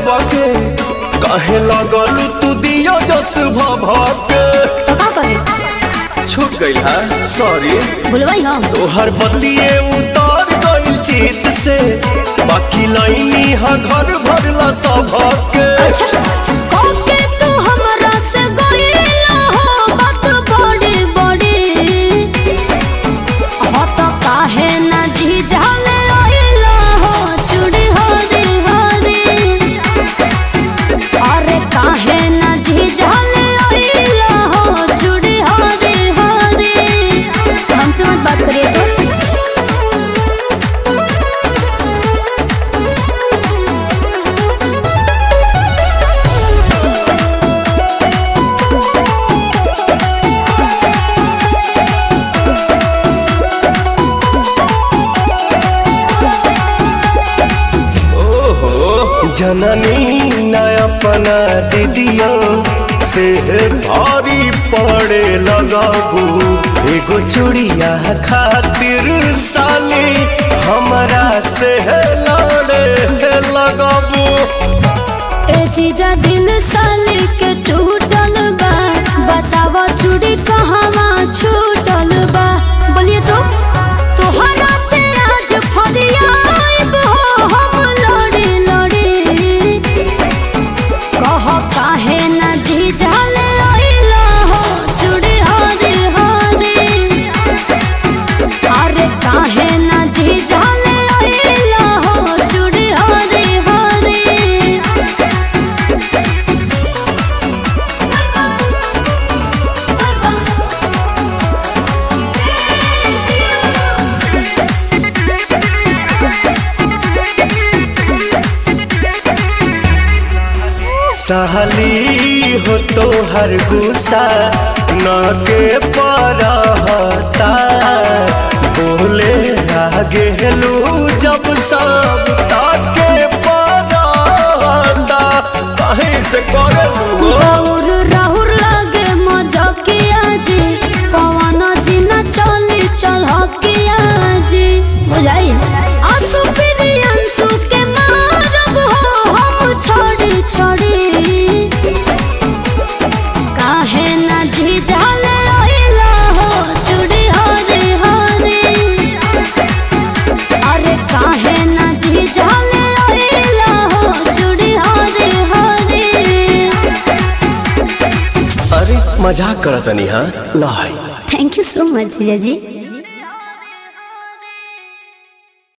सबके कहे लगल तू दियो जस भभके तो का करे छूट गइल है सॉरी भूलवाई हम तोहर बतिए उतार गइल चित से बाकी लाइनी हा घर भरला सबके अच्छा कोके तू हमरा से गइला हो बात बड़ी बड़ी हो तो काहे ना जी जाले आइला हो चूड़ी हरी हरी अरे काहे ना जी जाले आइला हो चूड़ी हरी हरी हमसे मत बात करिए तो ओहो जननी न अपना दीदियों से भारी पड़े लगाबू एगो चूड़िया खातिर साली हमरा से लड़े लगाबू ए जीजा दिल साली के टूटल बा बतावा चूड़ी कहवा छूटल बा बोलिए तो तोहरा से आज फरियाब हो हम लड़ी लड़ी कह काहे ना जीजा ले आइला हो चूड़ी हरी हरी अरे काहे ना जीजा ले आइला हो चूड़ी हरी हरी साली हो तो हर गुस्सा न के परहता बोले आगे लू जब सब ताके परहता कहीं से करे लू राहुर राहुर लागे मजकिया जी पवन जी न चली चलकिया जी बुझाई आंसू फिर आंसू के मारब हो हम छोड़ी छोड़ी काहे न जी जाले आइला हो चूड़ी हरी हरी अरे काहे न जी जाले आइला हो चूड़ी हरी हरी अरे मजाक करतनी हाँ लाई थैंक यू सो मच जीजा जी